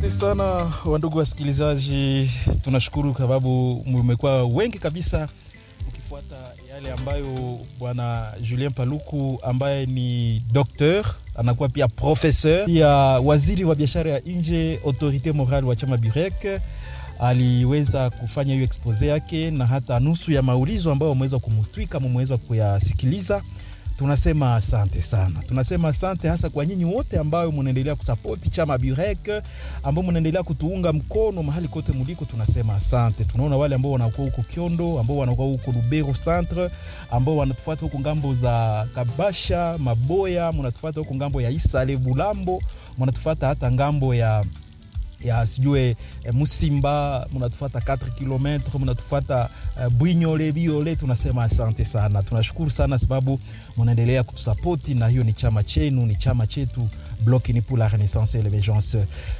Asante sana wandugu wasikilizaji, tunashukuru kwa sababu mmekuwa wengi kabisa mkifuata yale ambayo bwana Julien Paluku ambaye ni docteur anakuwa pia professeur pia waziri wa biashara ya nje autorite morale wa chama Burek aliweza kufanya hiyo expose yake na hata nusu ya maulizo ambayo wameweza kumutwika mumeweza kuyasikiliza. Tunasema asante sana, tunasema asante hasa kwa nyinyi wote ambao munaendelea kusapoti chama Burek, ambao munaendelea kutuunga mkono mahali kote muliko. Tunasema asante. Tunaona wale ambao wanakuwa huko Kiondo, ambao wanakuwa huko Lubero centre, ambao wanatufuata huko ngambo za Kabasha, Maboya, munatufuata huko ngambo ya Isale, Bulambo, munatufuata hata ngambo ya ya sijue eh, Musimba munatufata 4 km munatufata eh, Bwinyole Biole. Tunasema asante sana, tunashukuru sana sababu munaendelea kutusapoti, na hiyo ni chama chenu, ni chama chetu Bloc Uni pour la Renaissance et l'Emergence.